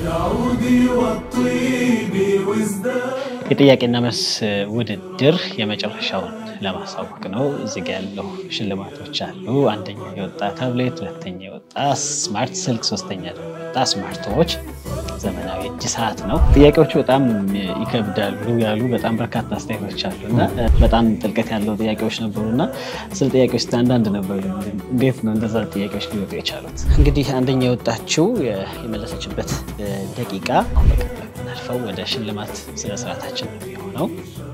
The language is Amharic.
بالعود والطيب وازداد የጥያቄና መልስ ውድድር የመጨረሻውን ለማሳወቅ ነው። እዚህ ጋ ያለው ሽልማቶች አሉ። አንደኛ የወጣ ታብሌት፣ ሁለተኛ የወጣ ስማርት ስልክ፣ ሶስተኛ ደግሞ የወጣ ስማርት ዎች ዘመናዊ እጅ ሰዓት ነው። ጥያቄዎቹ በጣም ይከብዳሉ ያሉ በጣም በርካታ አስተያየቶች አሉ እና በጣም ጥልቀት ያለው ጥያቄዎች ነበሩ እና ስለ ጥያቄዎች እስኪ አንዳንድ ነበሩ። እንዴት ነው እንደዛ ጥያቄዎች ሊወጡ የቻሉት? እንግዲህ አንደኛ የወጣችው የመለሰችበት ደቂቃ አሁን በቀጥታ የምናልፈው ወደ ሽልማት ስነስርዓታችን ነው የሚሆነው።